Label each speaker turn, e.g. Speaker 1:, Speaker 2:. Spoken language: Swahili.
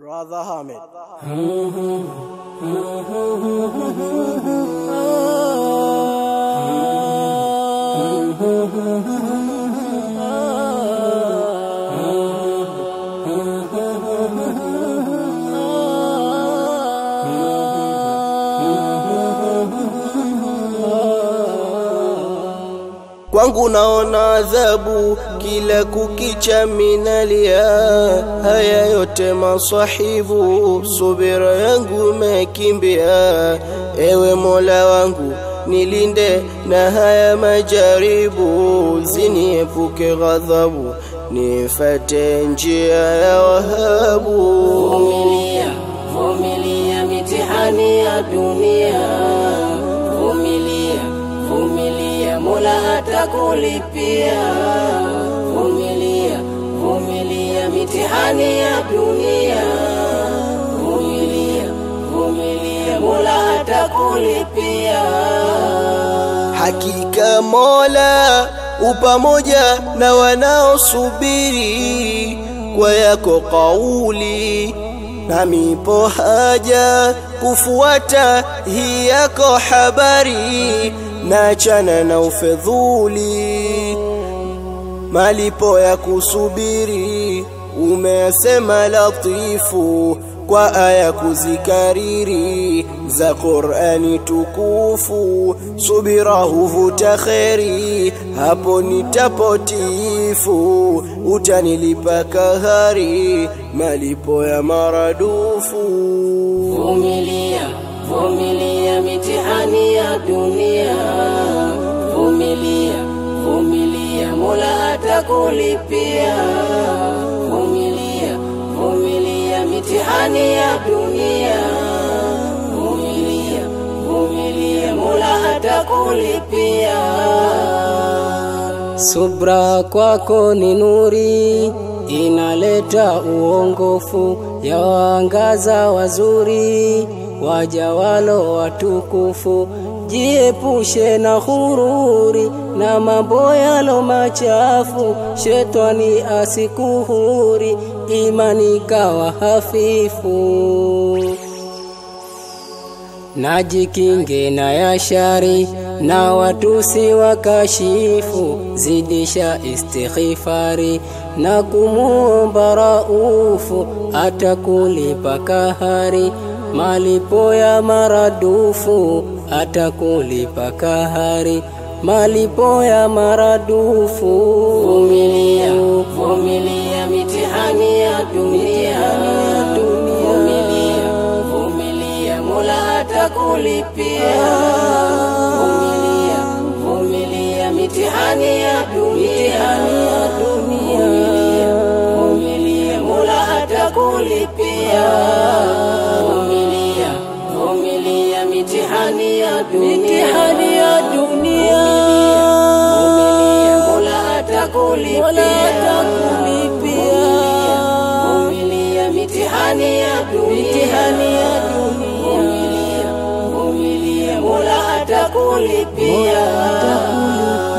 Speaker 1: Brother Hamid. Kwangu naona adhabu kila kukicha minalia, haya yote masahibu, subira yangu mekimbia. Ewe Mola wangu nilinde na haya majaribu, ziniepuke ghadhabu, nifate njia ya Wahabu.
Speaker 2: Vumilia, vumilia mitihani ya dunia. Vumilia, vumilia, Mola atakulipia. Vumilia, vumilia mitihani ya dunia. Vumilia, vumilia, Mola atakulipia.
Speaker 1: Hakika Mola upamoja na wanaosubiri kwa yako kauli, nami po haja kufuata hii yako habari, nachana na ufedhuli malipo ya kusubiri umesema latifu kwa aya kuzikariri za Qur'ani tukufu subira huvuta kheri hapo nitapotifu utanilipa kahari malipo ya maradufu
Speaker 2: Vumilia, vumilia mitihani ya dunia. Vumilia, vumilia, Mola atakulipia. Vumilia, vumilia mitihani ya dunia. Vumilia, vumilia, Mola atakulipia. Subra kwako ni nuri, inaleta uongofu, yawaangaza wazuri, wajawalo watukufu. Jiepushe na hururi na mambo yalo machafu, shetani asikuhuri, imani kawa hafifu najikinge na yashari na watusi wakashifu, zidisha istighfari na kumuomba raufu, atakulipa kahari malipo ya maradufu, atakulipa kahari malipo ya maradufu. Vumilia, vumilia mitihani ya dunia, vumilia, vumilia, Mola atakulipia. Vumilia, vumilia mitihani ya dunia, vumilia, vumilia, Mola atakulipia. Vumilia, vumilia mitihani ya dunia, mitihani ya dunia, vumilia, Mola atakulipia. Mola atakulipia. Vumilia mitihani ya dunia, mitihani ya dunia, vumilia, vumilia, Mola atakulipia.